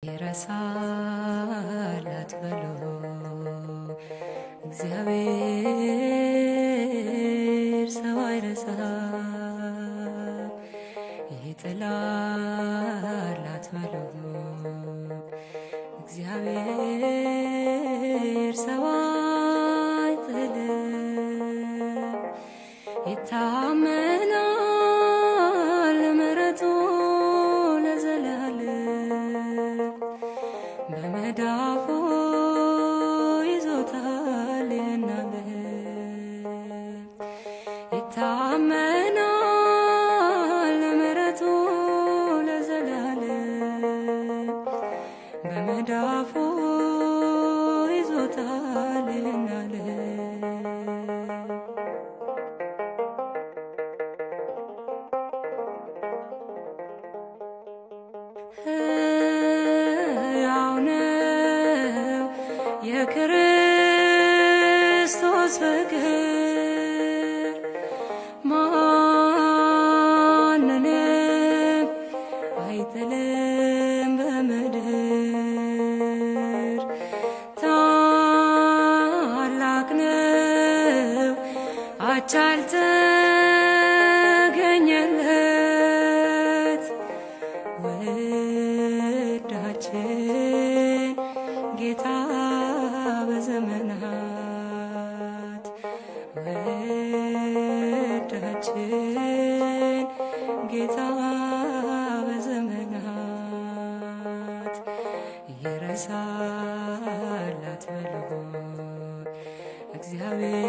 ይረሳል አትበሉ እግዚአብሔር ሰው አይረሳም ይጥላል አትበሉ እግዚአብሔር ሰው አይጥልም ይታመናል ምሕረቱ ለዘላለም በመዳፉ ይዞታል ይናለም ይታመናል ምሕረቱ ለዘላለም በመዳፉ ይዞታል ይናለም ሕያው ነው የክርስቶስ ፍቅር ማንንም አይጥልም በምድር ታላቅ ነው አቻ ያልተገኘለት ውዳችን ጌታ በዘመናት ውዳችን ጌታ በዘመናት ይረሳል አትበሉ እግዚአብሔር